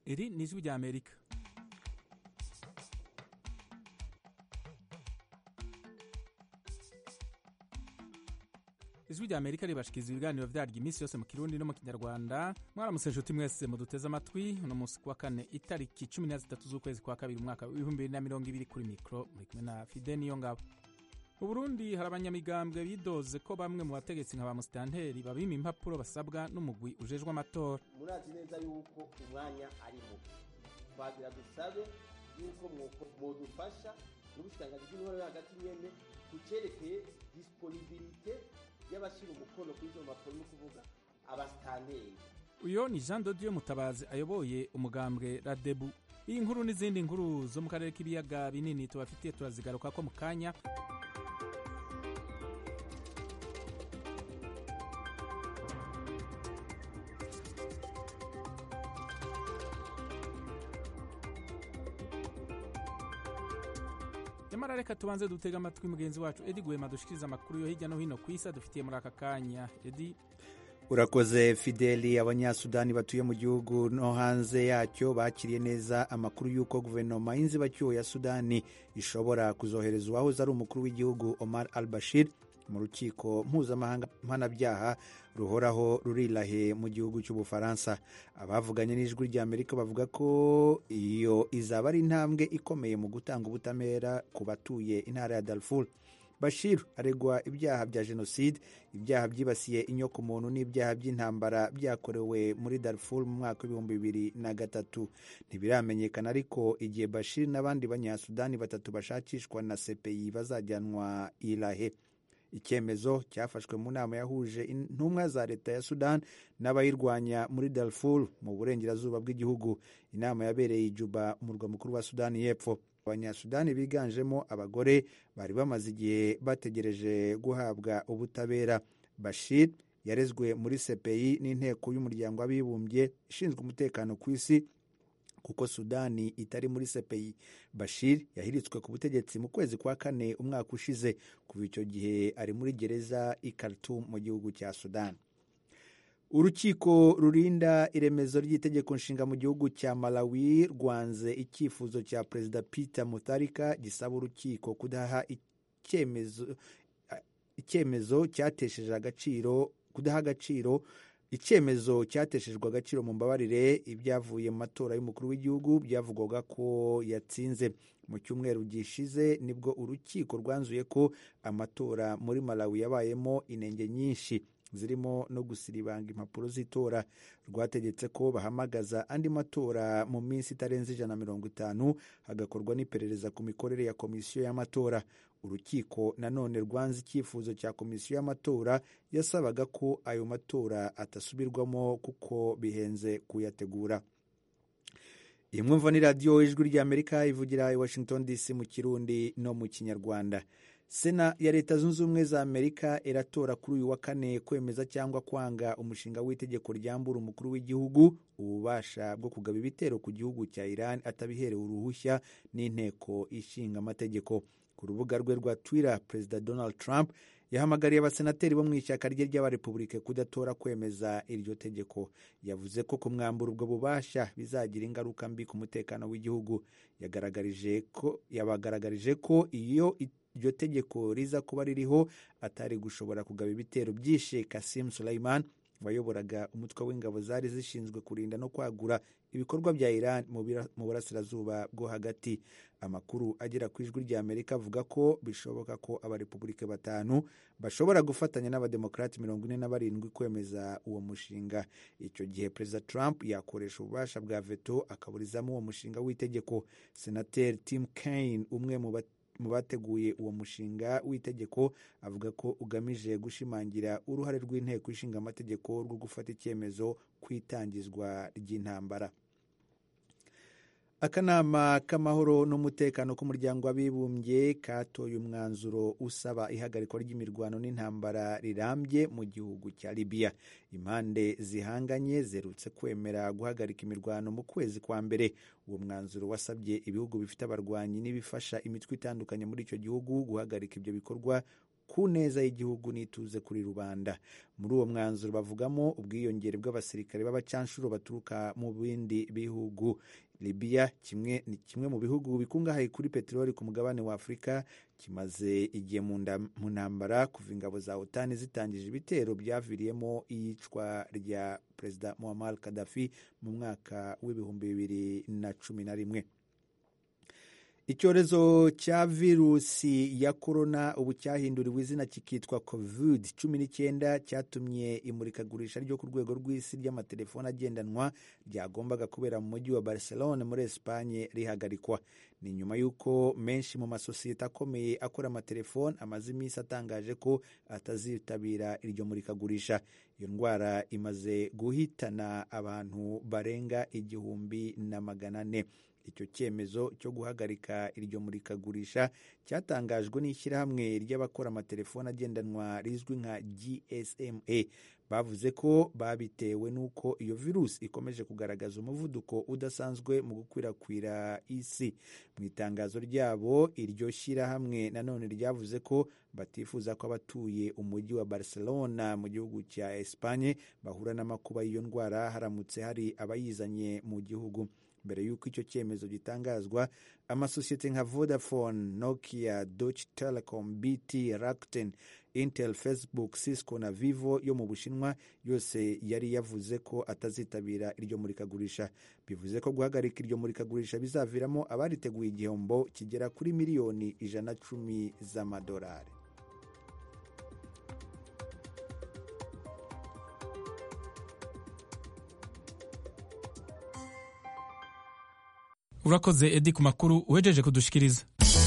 iri ni ijwi rya amerika ijwi rya amerika ribashikiriza ibiganiro vyaryo iminsi yose mu kirundi no mu kinyarwanda mwaramutse nshuti mwese muduteze amatwi uno munsi kuwa kane itariki cumi na zitatu z'ukwezi kwa kabiri umwaka w'ibihumbi bibiri na mirongo ibiri kuri mikro muri kumwe na fide niyo ngabo mu burundi hari abanyamigambwe bidoze ko bamwe mu bategetsi nka ba musitanteri babima impapuro basabwa n'umugwi ujejwe amatora murazi neza yuko umwanya ari mubi twagira dusabe yuko mwodufasha n'ubushikiranganji bw'intore yo hagati nyene kucerekeye disponibilite y'abashyira umukono kuri izo mpapuro ni ukuvuga abasitanteri uyo ni jean dodiyo mutabazi ayoboye umugambwe radebu iyi nkuru n'izindi nkuru zo mu karere k'ibiyaga binini tubafitiye turazigaruka ko mu kanya nyamara reka tubanze dutega amatwi mugenzi wacu edi gwema dushikiriza amakuru yo hirya no hino ku isi adufitiye muri aka kanya edi urakoze fideli abanyasudani batuye mu gihugu no hanze yacyo bakiriye neza amakuru y'uko guverinoma y'inzibacyuho ya sudani ishobora kuzohereza uwahoze ari umukuru w'igihugu omar al bashir mu rukiko mpuzamahanga mpanabyaha ruhoraho rurirahe mu gihugu cy'ubufaransa abavuganye n'ijwi rya amerika bavuga ko iyo izaba ari intambwe ikomeye mu gutanga ubutabera ku batuye intara ya darfur bashir aregwa ibyaha bya jenoside ibyaha byibasiye inyokomuntu n'ibyaha by'intambara byakorewe muri darfur mu mwaka w'ibihumbi bibiri na gatatu ntibiramenyekana ariko igihe bashir n'abandi banyasudani batatu bashakishwa na cpi bazajyanwa irahe icyemezo cyafashwe mu nama yahuje intumwa za leta ya sudan n'abayirwanya muri darfur mu burengerazuba bw'igihugu inama yabereye i juba umurwa mukuru wa sudani y'epfo abanyasudani biganjemo abagore bari bamaze igihe bategereje guhabwa ubutabera bashir yarezwe muri cpi n'inteko y'umuryango w'abibumbye ishinzwe umutekano ku isi kuko sudani itari muri cpi bashir yahiritswe ku butegetsi mu kwezi kwa kane umwaka ushize kuva icyo gihe ari muri gereza i khartoum mu gihugu cya sudani urukiko rurinda iremezo ry'itegeko nshinga mu gihugu cya malawi rwanze icyifuzo cya perezida peter mutharika gisaba urukiko kudaha icyemezo icyemezo cyatesheje agaciro kudaha agaciro icyemezo cyateshejwe agaciro mu mbabarire ibyavuye mu matora y'umukuru w'igihugu byavugwaga ko yatsinze mu cyumweru gishize nibwo urukiko rwanzuye ko amatora muri malawi yabayemo inenge nyinshi zirimo no gusiribanga impapuro z'itora rwategetse ko bahamagaza andi matora mu minsi itarenze ijana na mirongo itanu hagakorwa n'iperereza ku mikorere ya komisiyo y'amatora urukiko nanone rwanze icyifuzo cya komisiyo y'amatora yasabaga ko ayo matora atasubirwamo kuko bihenze kuyategura iyi mwumva ni radiyo ijwi ry'amerika ivugira i washington dc mu kirundi no mu kinyarwanda sena ya leta zunze ubumwe za amerika iratora kuri uyu wa kane kwemeza cyangwa kwanga umushinga w'itegeko ryambura umukuru w'igihugu ububasha bwo kugaba ibitero ku gihugu cya iran atabiherewe uruhushya n'inteko ishinga amategeko ku rubuga rwe rwa twitter perezida donald trump yahamagariye abasenateri bo mu ishyaka rye ry'abarepubulike kudatora kwemeza iryo tegeko yavuze ko kumwambura ubwo bubasha bizagira ingaruka mbi ku mutekano w'igihugu yabagaragarije ko iyo iryo tegeko riza kuba ririho atari gushobora kugaba ibitero byishe Kasim Suleiman wayoboraga umutwe w'ingabo zari zishinzwe kurinda no kwagura ibikorwa bya Iran mu burasirazuba bwo hagati amakuru agera ku ijwi rya Amerika avuga ko bishoboka ko abarepubulike batanu bashobora gufatanya n'abademokarati mirongo ine na barindwi kwemeza uwo mushinga icyo gihe perezida Trump yakoresha ububasha bwa veto akaburizamo uwo mushinga w'itegeko senateri Tim Kaine umwe mu mu bateguye uwo mushinga w'itegeko avuga ko ugamije gushimangira uruhare rw'inteko ishinga amategeko rwo gufata icyemezo ku itangizwa ry'intambara akanama k'amahoro n'umutekano k'umuryango w'abibumbye katoye umwanzuro usaba ihagarikwa ry'imirwano n'intambara rirambye mu gihugu cya libiya impande zihanganye zerutse kwemera guhagarika imirwano mu kwezi kwa mbere uwo mwanzuro wasabye ibihugu bifite abarwanyi n'ibifasha imitwe itandukanye muri icyo gihugu guhagarika ibyo bikorwa ku neza y'igihugu n'ituze kuri rubanda muri uwo mwanzuro bavugamo ubwiyongere bw'abasirikare b'abacanshuro baturuka mu bindi bihugu libiya kimwe ni kimwe mu bihugu bikungahaye kuri peteroli ku mugabane wa afurika kimaze igihe mu ntambara kuva ingabo za otani zitangije ibitero byaviriyemo iyicwa rya perezida muammar kadafi mu mwaka w'ibihumbi bibiri na cumi na rimwe icyorezo cya virusi ya korona ubu cyahinduriwe izina kikitwa covid cumi n'icyenda cyatumye imurikagurisha ryo ku rwego rw'isi ry'amatelefoni agendanwa ryagombaga kubera mu mujyi wa barcelone muri esipanye rihagarikwa ni nyuma y'uko menshi mu masosiyete akomeye akora amatelefoni amaze iminsi atangaje ko atazitabira iryo murikagurisha iyo ndwara imaze guhitana abantu barenga igihumbi na magana ane icyo cyemezo cyo guhagarika iryo murikagurisha cyatangajwe n'ishyirahamwe ry'abakora amatelefoni agendanwa rizwi nka gsma bavuze ko babitewe n'uko iyo virusi ikomeje kugaragaza umuvuduko udasanzwe mu gukwirakwira isi mu itangazo ryabo iryo shyirahamwe nanone ryavuze ko batifuza ko abatuye umujyi wa barcelona mu gihugu cya espanye bahura n'amakuba y'iyo ndwara haramutse hari abayizanye mu gihugu mbere y'uko icyo cyemezo gitangazwa amasosiyete nka vodafone nokia deutsche telecom bt rakuten intel facebook cisco na vivo yo mu bushinwa yose yari yavuze ko atazitabira iryo murikagurisha bivuze ko guhagarika iryo murikagurisha bizaviramo abariteguye igihombo kigera kuri miliyoni ijana cumi z'amadolari urakoze edi ku makuru uhejeje kudushikiriza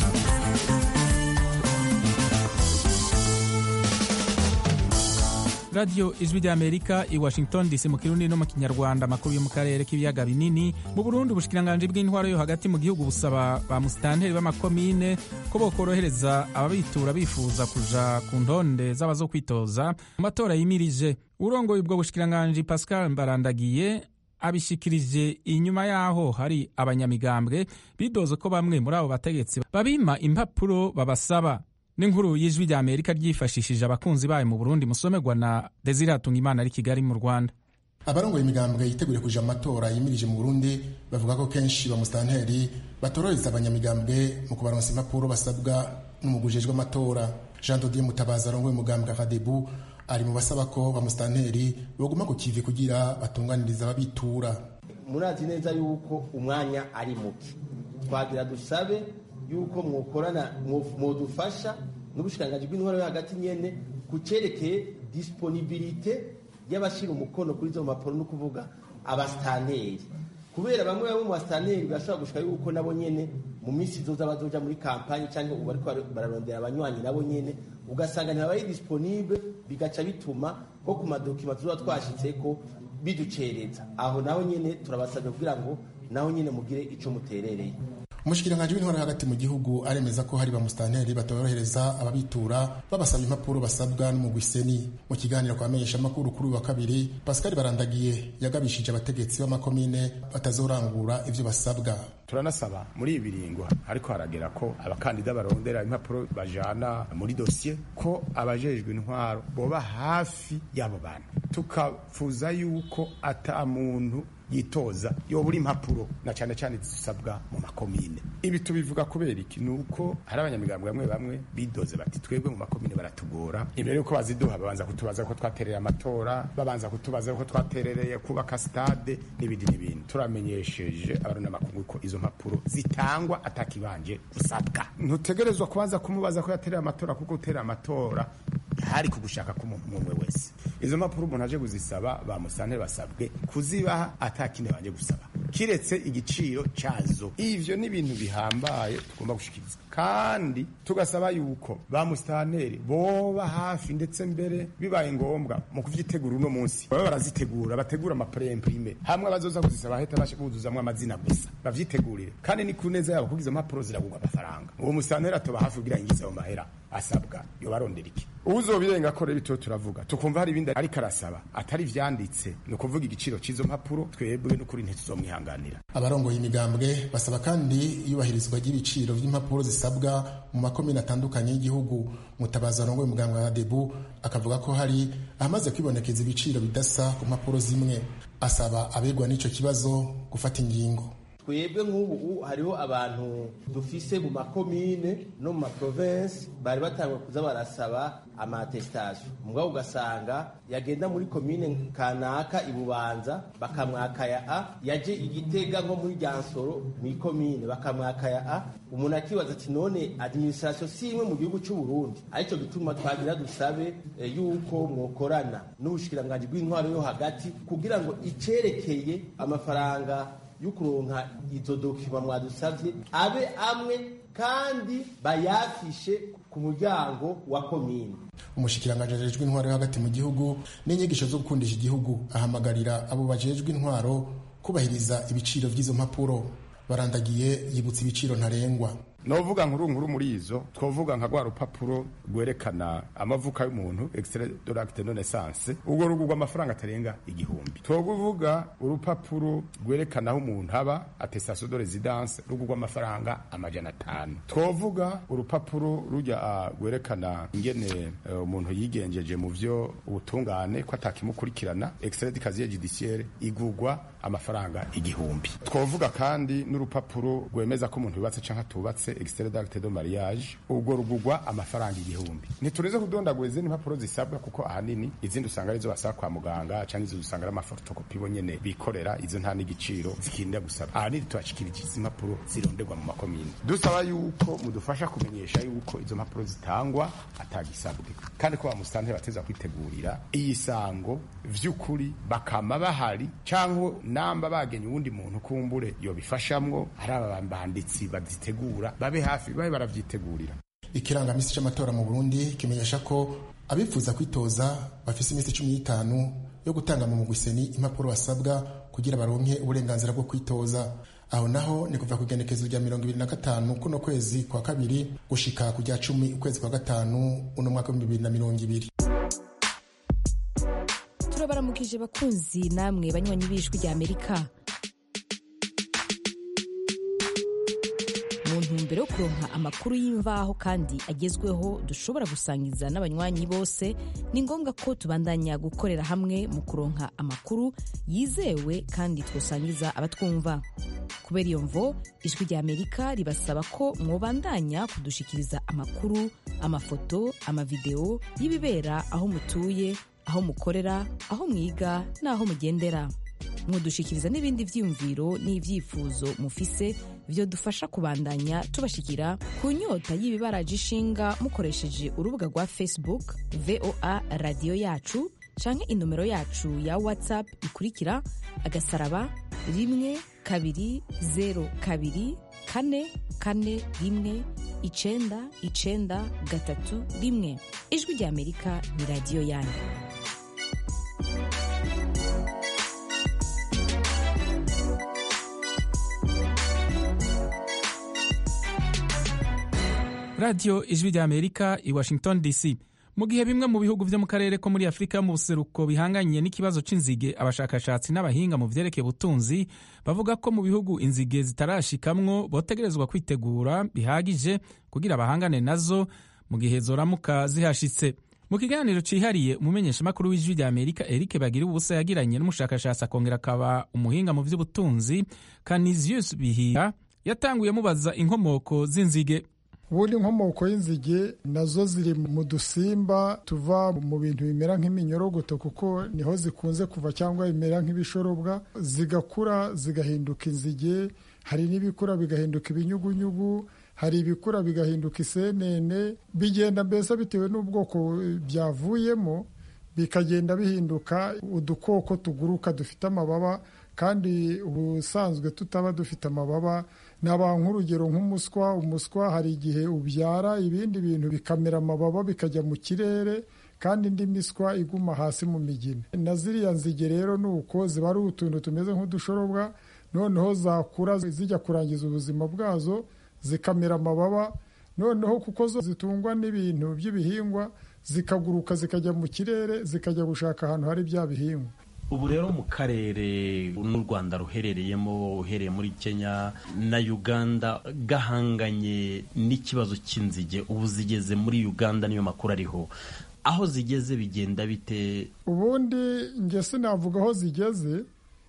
radiyo ijwi ry'amerika i washington dc mu kirundi no mu kinyarwanda amakuru yo mu karere k'ibiyaga binini mu burundi ubushikiranganji bw'intwaro yo hagati mu gihugu busaba ba musitanteri b'amakomine ko bokorohereza ababitura bifuza kuja ku ntonde z'abazo kwitoza mu matora yimirije urongoye ubwo bushikiranganji pascal mbarandagiye abishikirije inyuma y'aho hari abanyamigambwe bidoze ko bamwe muri abo bategetsi babima impapuro babasaba n'inkuru y'ijwi rya amerika ryifashishije abakunzi bayo mu burundi musomerwa na desire hatungimana ari kigali mu rwanda abarongoye imigambwe yiteguriye kuja amatora yimirije mu burundi bavuga ko kenshi bamusitanteri batorohereza abanyamigambwe mu kubaronsa impapuro basabwa n'umugujejwe amatora jean dodier mutabazi arongoye umugambwe akadebu ari mu basaba ko bamusitanteri baguma ku kivi kugira batunganiriza ababitura murazi neza yuko umwanya ari muke twagira dusabe yuko mwokorana mwodufasha n'ubushikiranganji bw'intwaro yo hagati nyene ku cerekeye disponibilite y'abashira umukono kuri izo mpapuro no kuvuga abasitanteri kubera bamwe bamwe mu basitanteri birashobora gushika yuko nabo nyene mu minsi izoza bazoja muri kampanye cyangwa ubu bariko bararondera abanywanyi nabo nyene ugasanga ntibabaye disponible bigaca bituma ko ku madokima tuzoba twashitseko biducereza aho naho nyene turabasabye kugira ngo naho nyene mugire ico muterereye umushikiranganji w'intwaro hagati mu gihugu aremeza ko hari bamusitanteri batorohereza ababitura babasaba impapuro basabwa n'umugwiseni mu kiganiro kwa menyesha amakuru kuri uyu wa kabiri pascal barandagiye yagabishije abategetsi b'amakomine batazorangura ivyo basabwa turanasaba muri ibi biringo ariko haragera ko abakandida barondera impapuro bajana muri dosiye ko abajejwe intwaro boba hafi y'abo bantu tukafuza yuko ata muntu yitoza yobura impapuro na cyane cyane zisabwa mu makomine ibi tubivuga kubera iki ni uko hari abanyamigambwe bamwe bamwe bidoze bati twebwe mu makomine baratugora imbere yuko baziduha babanza kutubaza ko twatereye amatora babanza kutubaza ko twaterereye kubaka stade n'ibindi n'ibindi turamenyesheje abarundi amakungu ko izo mpapuro zitangwa atakibanje usabwa ntutegerezwa kubanza kumubaza ko yatereye amatora kuko utereye amatora hari kugushaka k'umuntu umwe wese izo mpapuro umuntu aje kuzisaba bamusane basabwe kuzibaha atakindi banje gusaba kiretse igiciro cyazo ivyo ni ibintu bihambaye tugomba gushikiriza kandi tugasaba yuko ba musitanteri boba hafi ndetse mbere bibaye ngombwa mu kuvyitegura uno munsi baba barazitegura bategura amapremprime hamwe abazoza kuzisaba heta buzuzamwo amazina gusa bavyitegurire kandi ni ku neza yabo kuko izo mpapuro ziragurwa amafaranga uwo musitanteri atoba hafi kugira yinjize ayo mahera asabwa yobarondera iki uzobirenga ko rero ibyo turavuga tukumva hari ibindi ariko arasaba atari vyanditse ni ukuvuga igiciro cy'izo mpapuro twebwe n'ukuri ntituzomwihanganira abarongoye imigambwe basaba kandi iyubahirizwa ry'ibiciro by'impapuro zisabwa mu makomine atandukanye y'igihugu mutabazi arongoye umugambwe wa debu akavuga ko hari ahamaze kwibonekeza ibiciro bidasa ku mpapuro zimwe asaba abegwa n'ico kibazo gufata ingingo twebwe nk'ubu hariho abantu dufise mu makomine no mu maprovensi bari batangwa kuza barasaba amatesitasiyo mugabo ugasanga yagenda muri komine kanaka ibubanza bakamwaka ya a yaje igitega nko muri ryansoro mu ikomine bakamwaka ya a umuntu akibaza ati none adiminisitirasiyo si imwe mu gihugu cy'u Burundi aricyo gituma twagira dusabe e, yuko mwokorana n'ubushikiranganji bw'intwaro yo hagati kugira ngo icerekeye amafaranga y'ukuronka izo dokima mwadusavye abe amwe kandi bayafishe ku muryango wa komine umushikiranganji ajejwe intwaro yo hagati mu gihugu n'inyigisho zo gukundisha igihugu ahamagarira abo bajejwe intwaro kubahiriza ibiciro by'izo mpapuro barandagiye yibutsa ibiciro ntarengwa novuga nkuru nkuru muri izo twovuga nka rwa rupapuro rwerekana amavuka y'umuntu extrait de l'acte de naissance urwo rugurwa amafaranga atarenga igihumbi twovuga urupapuro rwerekana aho umuntu aba attestation de residence rugurwa amafaranga amajana atanu twovuga urupapuro rujya rwerekana ingene umuntu uh, yigenjeje mu vyo ubutungane ko atakimukurikirana extrait de casier judiciaire igurwa amafaranga igihumbi twovuga kandi n'urupapuro rwemeza ko umuntu yubatse canke atubatse extrait d'acte de mariage ubwo rugurwa amafaranga igihumbi ntitureze kudondagura izindi mpapuro zisabwa kuko ahanini izindi usanga arizo basaba kwa muganga canke izo usanga ari amafotokopi bo nyene bikorera izo nta n'igiciro zikinda gusaba ahanini tubashikirije izi mpapuro zironderwa mu makomine dusaba yuko mudufasha kumenyesha yuko izo mpapuro zitangwa atagisabwe kandi ko bamusitanteri bateza kwitegurira iyi sango vy'ukuri bakama bahari canke namba bagenye uwundi muntu kumbure yobifashamwo ari aba banditsi bazitegura babe hafi babe baravyitegurira ikirangamisi c'amatora mu Burundi kimenyesha ko abifuza kwitoza bafise iminsi cumi n'itanu yo gutanga mu mugwiseni impapuro basabwa kugira baronke uburenganzira bwo kwitoza aho naho ni kuva ku igenekezo rya mirongo ibiri na gatanu kuno kwezi kwa kabiri gushika ku rya cumi ukwezi kwa gatanu uno mwaka w'ibihumbi bibiri na mirongo ibiri turabaramukije bakunzi namwe banywanyi b'ijwi rya amerika mu ntumbero yo kuronka amakuru y'imvaho kandi agezweho dushobora gusangiza n'abanywanyi bose ni ngombwa ko tubandanya gukorera hamwe mu kuronka amakuru yizewe kandi twosangiza abatwumva kubera iyo mvo ijwi rya amerika ribasaba ko mwobandanya kudushikiriza amakuru amafoto amavideo y'ibibera aho mutuye aho mukorera aho mwiga n'aho mugendera mudushikiriza n'ibindi vyiyumviro n'ivyifuzo mufise vyo dufasha kubandanya tubashikira ku nyota y'ibibaraje ishinga mukoresheje urubuga rwa facebook voa radiyo yacu canke inomero yacu ya whatsapp ikurikira agasaraba rimwe kabiri zero kabiri kane kane rimwe icenda icenda gatatu rimwe ijwi rya amerika ni radiyo yanyu radiyo ijwi rya amerika i washington dc mu gihe bimwe mu bihugu byo mu karere ko muri afurika yo mu buseruko bihanganye n'ikibazo c'inzige abashakashatsi n'abahinga mu vyerekeye ubutunzi bavuga ko mu bihugu inzige zitarashikamwo botegerezwa kwitegura bihagije kugira bahangane nazo mu gihe zoramuka zihashitse mu kiganiro cihariye umumenyeshamakuru w'ijwi rya amerika eric bagira ubusa yagiranye n'umushakashatsi akongera akaba umuhinga mu vy'ubutunzi canisius bihiga yatanguye mubaza inkomoko z'inzige ubundi inkomoko y'inzige nazo ziri mu dusimba tuva mu bintu bimera nk'iminyorogoto kuko niho zikunze kuva cyangwa bimera nk'ibishorobwa zigakura zigahinduka inzige hari n'ibikura bigahinduka ibinyugunyugu hari ibikura bigahinduka isenene bigenda mbese bitewe n'ubwoko byavuyemo bikagenda bihinduka udukoko tuguruka dufite amababa kandi ubusanzwe tutaba dufite amababa naba nk'urugero nk'umuswa umuswa hari igihe ubyara ibindi bintu bikamera amababa bikajya mu kirere kandi indi miswa iguma hasi mu migina na ziriya nzige rero ni uko ziba ari utuntu tumeze nk'udushorobwa noneho zakura zijya kurangiza ubuzima bwazo zikamera amababa noneho kuko zo zitungwa n'ibintu by'ibihingwa zikaguruka zikajya mu kirere zikajya gushaka ahantu hari bya bihingwa ubu rero mu karere n'u rwanda ruherereyemo uhereye muri kenya na uganda gahanganye n'ikibazo cy'inzige ubu zigeze muri uganda niyo makuru ariho aho zigeze bigenda bite ubundi njye sinavuga aho zigeze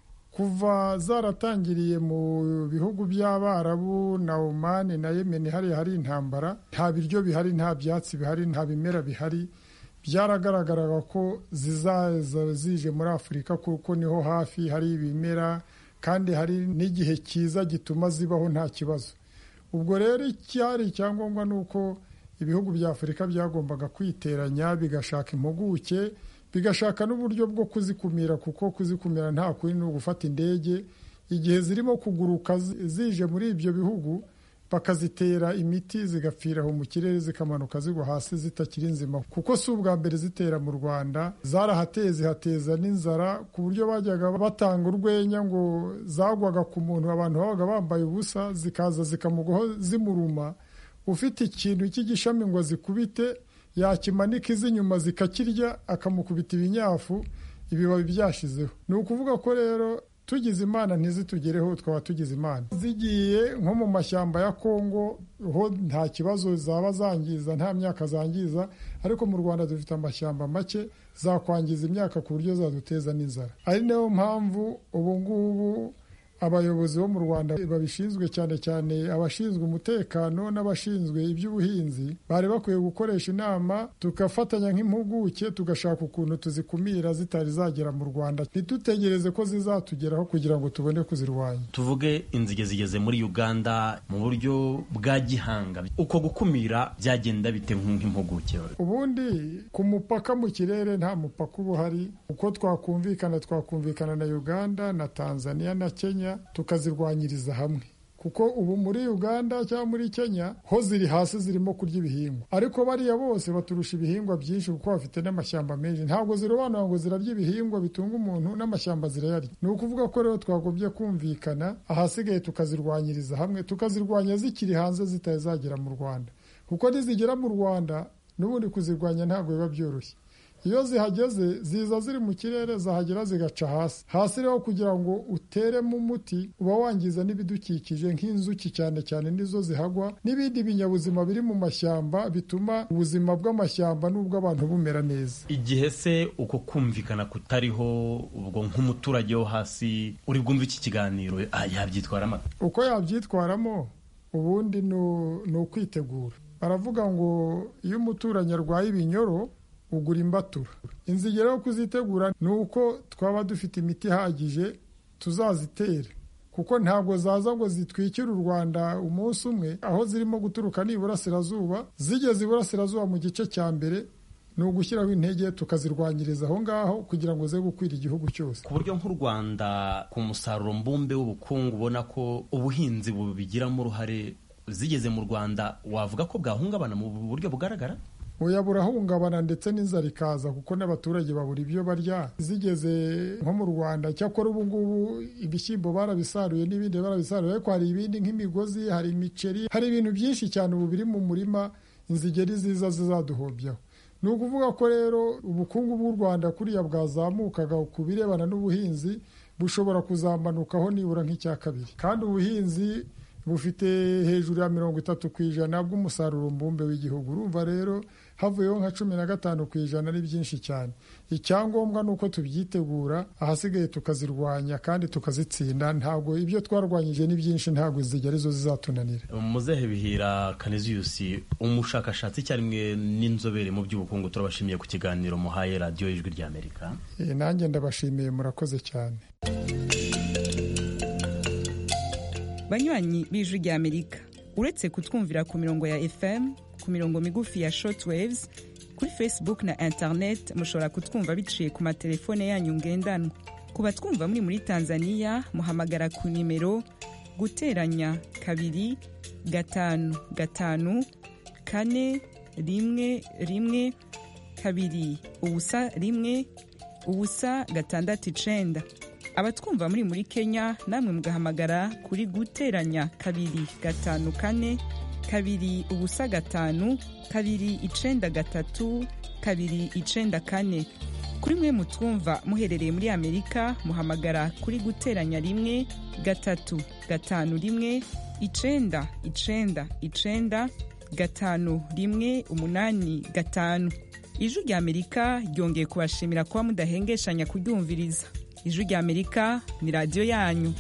kuva zaratangiriye mu bihugu by'abarabu na omani na yemeni hariya hari intambara nta biryo bihari nta byatsi bihari nta bimera bihari byaragaragaraga ko zizaza zije muri afurika kuko niho hafi hari ibimera kandi hari n'igihe cyiza gituma zibaho nta kibazo ubwo rero icyari icyangombwa ni uko ibihugu bya afurika byagombaga kwiteranya bigashaka impuguke bigashaka n'uburyo bwo kuzikumira kuko kuzikumira nta kuri ni ugufata indege igihe zirimo kuguruka zije muri ibyo bihugu bakazitera imiti zigapfira aho mu kirere zikamanuka zigwa hasi zitakiri nzima kuko si ubwa mbere zitera mu rwanda zarahateye zihateza n'inzara ku buryo bajyaga batanga urwenya ngo zagwaga ku muntu abantu babaga bambaye ubusa zikaza zikamugwaho zimuruma ufite ikintu cy'igishami ngo zikubite yakimanika iz'inyuma zikakirya akamukubita ibinyafu ibibabi byashizeho ni ukuvuga ko rero tugize imana ntizitugereho twaba tugize imana zigiye nko mu mashyamba ya kongo ho nta kibazo zaba zangiza nta myaka zangiza ariko mu rwanda dufite amashyamba make zakwangiza imyaka ku buryo zaduteza n'inzara ari nayo mpamvu ubu ngubu abayobozi bo mu rwanda babishinzwe cyane cyane abashinzwe umutekano n'abashinzwe iby'ubuhinzi bari bakwiye gukoresha inama tugafatanya nk'impuguke tugashaka ukuntu tuzikumira zitari zagera mu rwanda ntitutegereze ko zizatugeraho kugira ngo tubone kuzirwanya tuvuge inzige zigeze muri uganda mu buryo bwa gihanga uko gukumira byagenda bite nk'impuguke ubundi ku mupaka mu kirere nta mupaka uba uhari uko twakumvikana twakumvikana na uganda na tanzania na kenya tukazirwanyiriza hamwe kuko ubu muri uganda cyangwa muri kenya ho ziri hasi zirimo kurya ibihingwa ariko bariya bose baturusha ibihingwa byinshi kuko bafite n'amashyamba menshi ntabwo zirobanura ngo zirarya ibihingwa bitunga umuntu n'amashyamba zirayarya ni ukuvuga ko rero twagombye kumvikana ahasigaye tukazirwanyiriza hamwe tukazirwanya zikiri hanze zitari zagera mu rwanda kuko nizigera mu rwanda n'ubundi kuzirwanya ntabwo biba byoroshye iyo zihageze ziza ziri mu kirere zahagera zigaca hasi hasi rero kugira ngo uteremo umuti uba wangiza n'ibidukikije nk'inzuki cyane cyane nizo zihagwa n'ibindi binyabuzima biri mu mashyamba bituma ubuzima bw'amashyamba n'ubw'abantu bumera neza igihe se uko kumvikana kutariho ubwo nk'umuturage wo hasi uri bwumve iki kiganiro yabyitwaramo uko yabyitwaramo ubundi ni ukwitegura baravuga ngo iyo umuturanyi arwaye ibinyoro ugura imbatura inzige rero kuzitegura ni uko twaba dufite imiti ihagije tuzazitera kuko ntabwo zaza ngo zitwikire u rwanda umunsi umwe aho zirimo guturuka ni iburasirazuba zigeze iburasirazuba mu gice cya mbere ni ugushyiraho intege tukazirwanyiriza aho ngaho kugira ngo ze gukwira igihugu cyose ku buryo nk'u rwanda ku musaruro mbumbe w'ubukungu ubona ko ubuhinzi bubigiramo uruhare zigeze mu rwanda wavuga ko bwahungabana mu buryo bugaragara oya burahungabana ndetse n'inzara ikaza kuko n'abaturage babura ibyo barya zigeze nko mu rwanda cyakora ubu ngubu ibishyimbo barabisaruye n'ibindi barabisaruye ariko hari ibindi nk'imigozi hari imiceri hari ibintu byinshi cyane ubu biri mu murima inzigeri ziza zizaduhobyaho ni ukuvuga ko rero ubukungu bw'u rwanda kuriya bwazamukaga ku birebana n'ubuhinzi bushobora kuzamanukaho nibura nk'icya kabiri kandi ubuhinzi bufite hejuru ya mirongo itatu ku ijana bw'umusaruro mbumbe w'igihugu urumva rero havuyeho nka cumi na gatanu ku ijana ari byinshi cyane icyangombwa ni uko tubyitegura ahasigaye tukazirwanya kandi tukazitsinda ntabwo ibyo twarwanyije ni byinshi ntabwo zijya arizo zizatunanira muzehe bihira kaniziyusi umushakashatsi icyarimwe n'inzobere mu by'ubukungu turabashimiye ku kiganiro muhaye radiyo y'ijwi ry'amerika nanjye ndabashimiye murakoze cyane banywanyi b'ijwi ry'amerika uretse kutwumvira ku mirongo ya fm ku mirongo migufi ya shortwaves kuri facebook na internet mushobora kutwumva biciye ku matelefone yanyu ngendanwa ku batwumva muri muri tanzania muhamagara ku nimero guteranya kabiri gatanu gatanu kane rimwe rimwe kabiri ubusa rimwe ubusa gatandatu icenda abatwumva muri muri kenya namwe mugahamagara kuri guteranya kabiri gatanu kane kabiri ubusa gatanu kabiri icenda gatatu kabiri icenda kane kuri mwe mutwumva muherereye muri amerika muhamagara kuri guteranya rimwe gatatu gatanu rimwe icenda icenda icenda gatanu rimwe umunani gatanu ijwi rya amerika ryongeye kubashimira kuba mudahengeshanya kuryumviriza ijwi rya amerika ni radiyo yanyu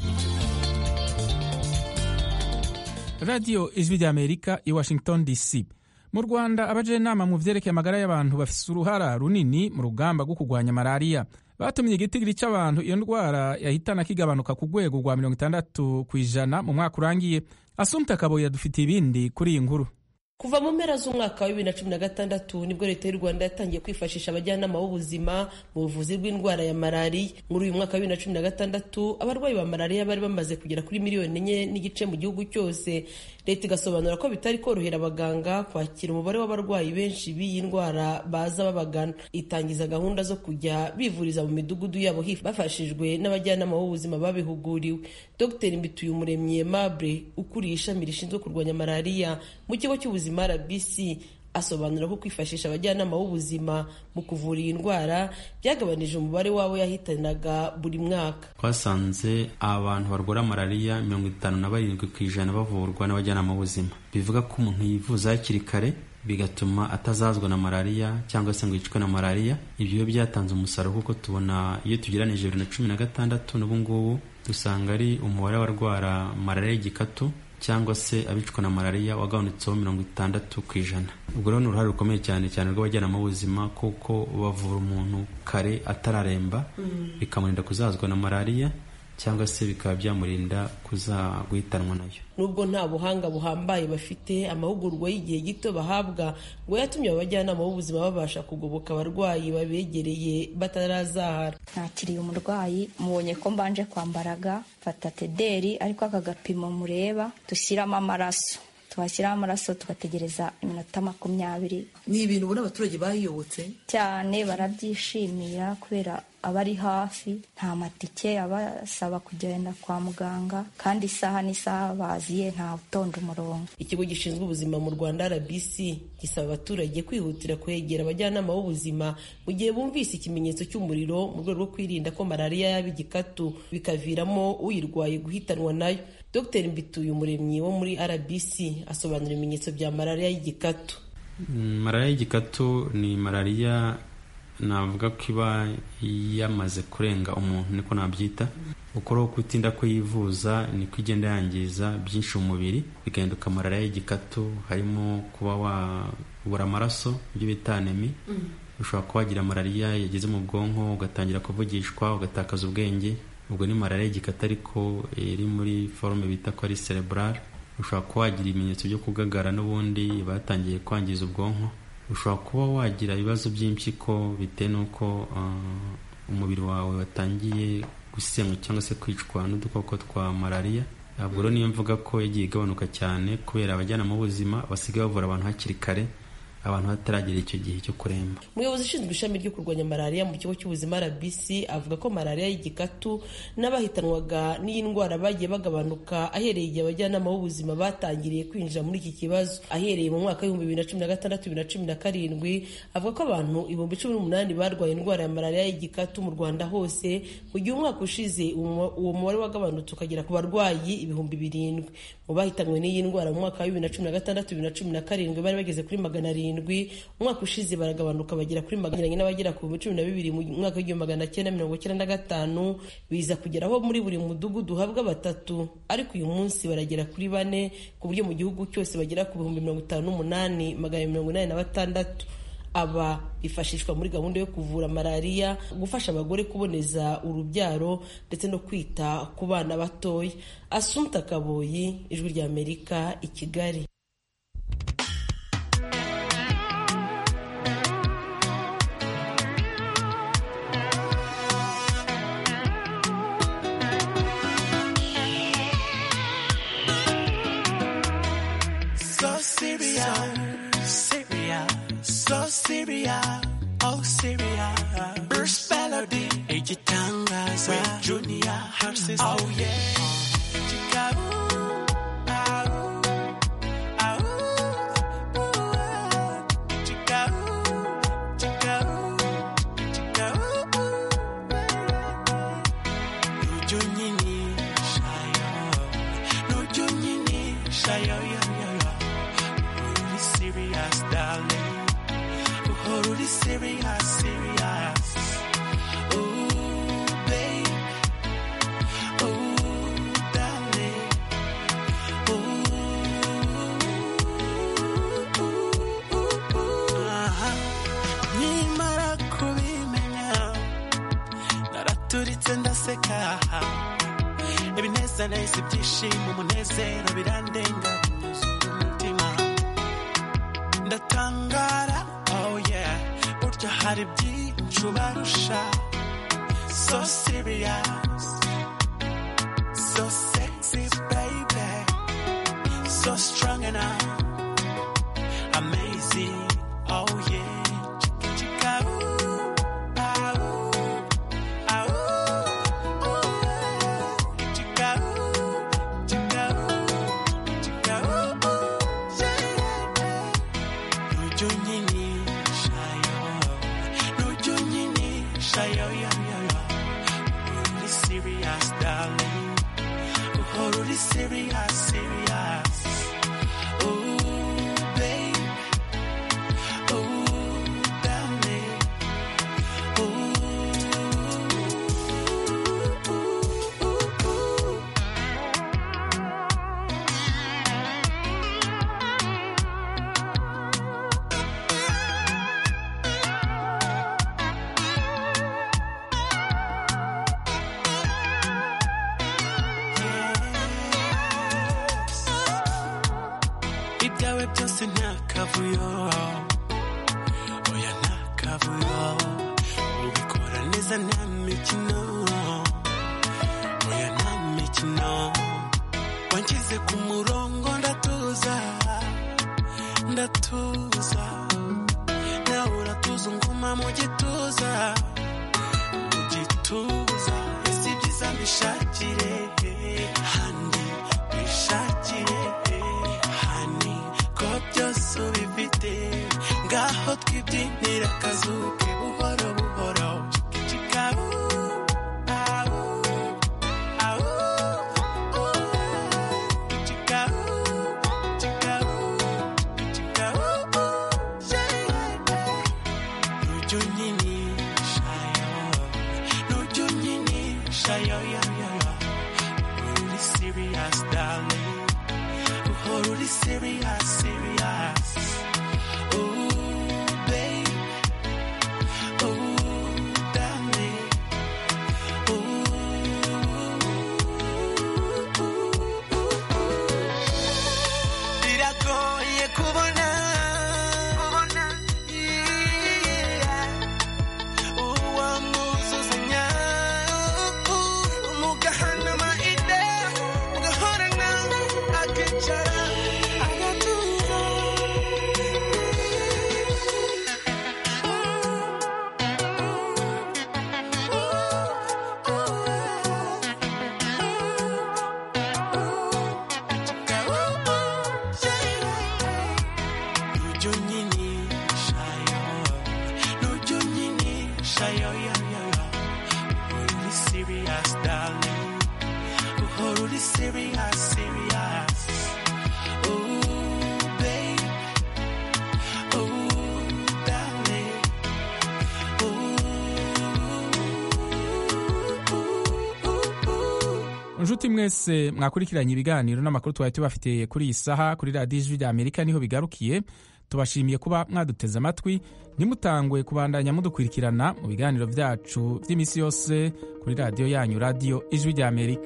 radiyo ijwi rya amerika i washington dc mu rwanda abajenama mu vyerekeye amagara y'abantu bafise uruhara runini mu rugamba rwo kurwanya malariya batumye igitigiri c'abantu iyo ndwara yahitana kigabanuka ku rwego rwa mirongo itandatu ku ijana mu mwaka urangiye asumta kaboyi yadufitiye ibindi kuri iyi nkuru kuva mu mpera z'umwaka wa bibiri na cumi na gatandatu nibwo leta y'u rwanda yatangiye kwifashisha abajyanama b'ubuzima mu buvuzi bw'indwara ya malariya muri uyu mwaka wa bibiri na cumi na gatandatu abarwayi ba malariya bari bamaze kugera kuri miliyoni enye n'igice mu gihugu cyose leta igasobanura ko bitari korohera abaganga kwakira umubare w'abarwayi benshi b'iyi ndwara baza babagana itangiza gahunda zo kujya bivuriza mu midugudu yabo bafashijwe n'abajyanama b'ubuzima babihuguriwe dr mbituyumuremyi aimable ukuriye ishami rishinzwe kurwanya malariya mu kigo cy'ubuzima rbc asobanura ko kwifashisha abajyanama b'ubuzima mu kuvura iyi ndwara byagabanije umubare wabo yahitanaga buri mwaka twasanze abantu barwara malariya mirongo itanu na barindwi ku ijana bavurwa n'abajyanama b'ubuzima bivuga ko umuntu yivuza hakiri kare bigatuma atazazwa na malariya cyangwa se ngo yicwe na malariya ibyo byatanze umusaruro kuko tubona iyo tugeranije bibiri na cumi na gatandatu n'ubu ngubu dusanga ari umubare w'abarwara malariya y'igikatu cyangwa se abicwa na malariya wagabanutseho mirongo itandatu ku ijana ubwo rero ni uruhare rukomeye cyane cyane rw'abajyanama b'ubuzima kuko bavura umuntu kare atararemba bikamurinda kuzazwa na malariya cyangwa se bikaba byamurinda kuza guhitanwa nayo nubwo nta buhanga buhambaye bafite amahugurwa y'igihe gito bahabwa ngo yatumye abajyanama b'ubuzima babasha kugoboka abarwayi babegereye batarazahara nakiriye umurwayi mubonye ko mbanje kwambaraga fata tederi ariko aka gapimo mureba dushyiramo amaraso twashyiraho amaraso tugategereza iminota makumyabiri ni ibintu ubona abaturage bayiyobotse cyane barabyishimira kubera aba ari hafi nta matike abasaba kugenda kwa muganga kandi isaha n'isaha baziye nta utonda umurongo ikigo gishinzwe ubuzima mu rwanda rbc gisaba abaturage kwihutira kwegera abajyanama b'ubuzima mu gihe bumvise ikimenyetso cy'umuriro mu rwego rwo kwirinda ko malariya yaba igikatu bikaviramo uyirwaye guhitanwa nayo dr mbituye umuremyi wo muri rbc asobanura ibimenyetso bya malariya y'igikatu malariya y'igikatu ni malariya navuga ko iba yamaze kurenga umuntu niko nabyita ukora kutinda ko yivuza niko igenda yangiza byinshi mu mubiri bigahinduka malariya y'igikatu harimo kuba wabura amaraso ibyo bita anemi ushobora kuba wagira malariya yageze mu bwonko ugatangira kuvugishwa ugatakaza ubwenge ubwo ni malariya y'igikatu ariko iri muri forume bita ko ari cerebral ushobora kuba wagira ibimenyetso byo kugagara n'ubundi batangiye kwangiza ubwonko ushobora kuba wagira ibibazo by'impyiko bitewe n'uko umubiri wawe watangiye gusenywa cyangwa se kwicwa n'udukoko twa malariya ntabwo rero niyo mvuga ko yagiye igabanuka cyane kubera abajyanama b'ubuzima basigaye bavura abantu hakiri kare abantu bataragera icyo gihe cyo kuremba umuyobozi ushinzwe ishami ryo kurwanya malariya mu kigo cy'ubuzima rbc avuga ko malariya y'igikatu n'abahitanwaga n'iyi ndwara bagiye bagabanuka ahereye igihe abajyanama b'ubuzima batangiriye kwinjira muri iki kibazo ahereye mu mwaka w'ibihumbi bibiri na cumi na gatandatu bibiri na cumi na karindwi avuga ko abantu ibihumbi cumi n'umunani barwaye indwara ya malariya y'igikatu mu rwanda hose mu gihe umwaka ushize uwo mubare wagabanutse ukagera ku barwayi ibihumbi birindwi mu bahitanywe n'iyi ndwara mu mwaka wa bibiri na cumi na gatandatu bibiri na cumi na karindwi bari bageze kuri magana arindwi umwaka ushize baragabanuka bagera kuri magana n'abagera ku bihumbi cumi na bibiri mu mwaka w'igihumbi magana cyenda mirongo icyenda na gatanu biza kugeraho muri buri mudugudu uhabwa batatu ariko uyu munsi baragera kuri bane ku buryo mu gihugu cyose bagera ku bihumbi mirongo itanu n'umunani magana mirongo inani na batandatu aba bifashishwa muri gahunda yo kuvura malariya gufasha abagore kuboneza urubyaro ndetse no kwita ku bana batoya asumta kaboyi ijwi rya amerika i kigali So Syria, Syria, so Syria, oh Syria. First melody, igitangaza, with Junior, her sister. Oh yeah. Chicago, au, au, serious, serious. Ooh, babe. Ooh, darling. Aha. Nkimara kubimenya naraturitse ndaseka ibinezaneza ibyishimo umunezero birandenga binyuzura umutima ndatangara oh yeah burya hari byinshi ubarusha so serious so sexy baby so strong enough amazing oh yeah chika chika ooh ah ooh ah ooh ooh chika ooh chika ooh chika ooh ooh yeah nuju nyini shayo nuju nyini shayo yo yo yo really serious darling oh really serious serious Ooh, babe. Ooh, darling. Ooh, ooh, ooh, ooh. ibyawe byose nta kavuyo oya nta kavuyo ubikora neza nta mikino oya nta mikino wanshyize ku murongo ndatuza ndatuza nawe uratuza unguma mu gituza mu gituza ese ibyiza mbishakire handi bishakire hani ko byose ubifite ngaho twibyinira akazuke buhoro buhoro chika ooh, ah, ooh, ah, ooh, ooh. Chika ooh, chika ooh, chika ooh, ooh, yeah. Nuju nyini shayo, nuju nyini shayo, yo, yo, yo. Really serious, darling. Oh, really serious, serious. Ooh, babe. Ooh, darling. biragoye kubona uwo mwuzuzanya mugahanama ide mugahorana akicara agatuza Nuju nyini shayo, nuju nyini shayo, yo, yo, yo. Really serious, darling. Oh, really serious, serious. Ooh, babe. Ooh, darling. inshuti mwese mwakurikiranye ibiganiro n'amakuru twari tubafitiye kuri iyi saha kuri radiyo ijwi rya amerika niho bigarukiye tubashimiye kuba mwaduteze amatwi ntimutangwe kubandanya mudukurikirana mu biganiro byacu by'iminsi yose kuri radiyo yanyu radiyo ijwi rya amerika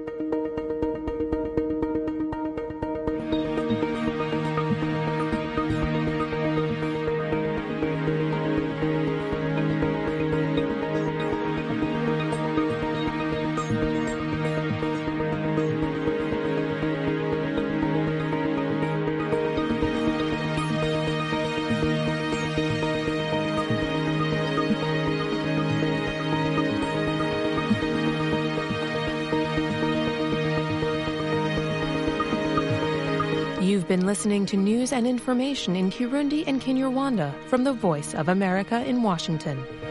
You've been listening to news and information in Kirundi and Kinyarwanda from the Voice of America in Washington.